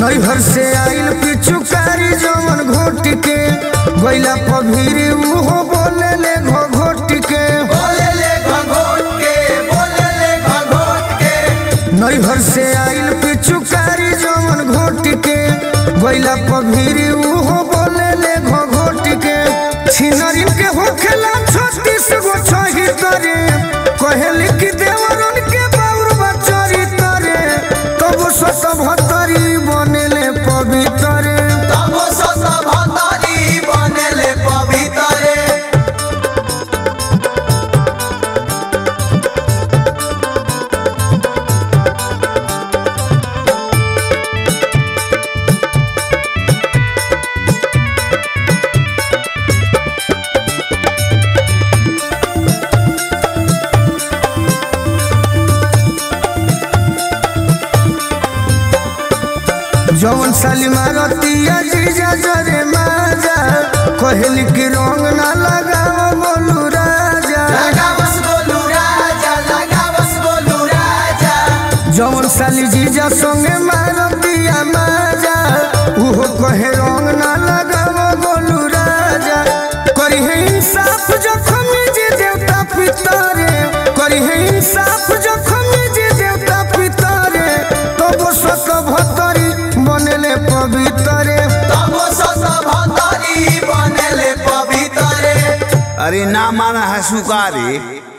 नैहर से आइल पिचुकारी जवन घोट के गैला पभीरी उहो बोले ले घो घोट के बोले ले घोट के बोले ले घोट के नैहर से आइल पिचुकारी जवन घोट के गैला पभीरी उहो बोले ले घो घोट के छिनरिन के होखेला छत्तीस गो छही तरे कहेली कि देवरन के बाउर बचरी तरे तब सत भतरी बनेले पवितरे तब सत भतरी बने ले पवितरे जवन साली मारतिया जीजा जरे माजा कहली कि रंग ना लगाव बोलू राजा लगा बस बोलू राजा लगा बस बोलू राजा जवन साली जीजा संगे मारतिया माजा उहो कहे रंग ना लगाव बोलू राजा करी है इंसाफ जखम जे देवता पितरे करी है इंसाफ जखम जे देवता पितरे तब सत भतरी बनेले पवितरे तब सत भतरी बने ले पवितरे अरे ना माना है सुकारी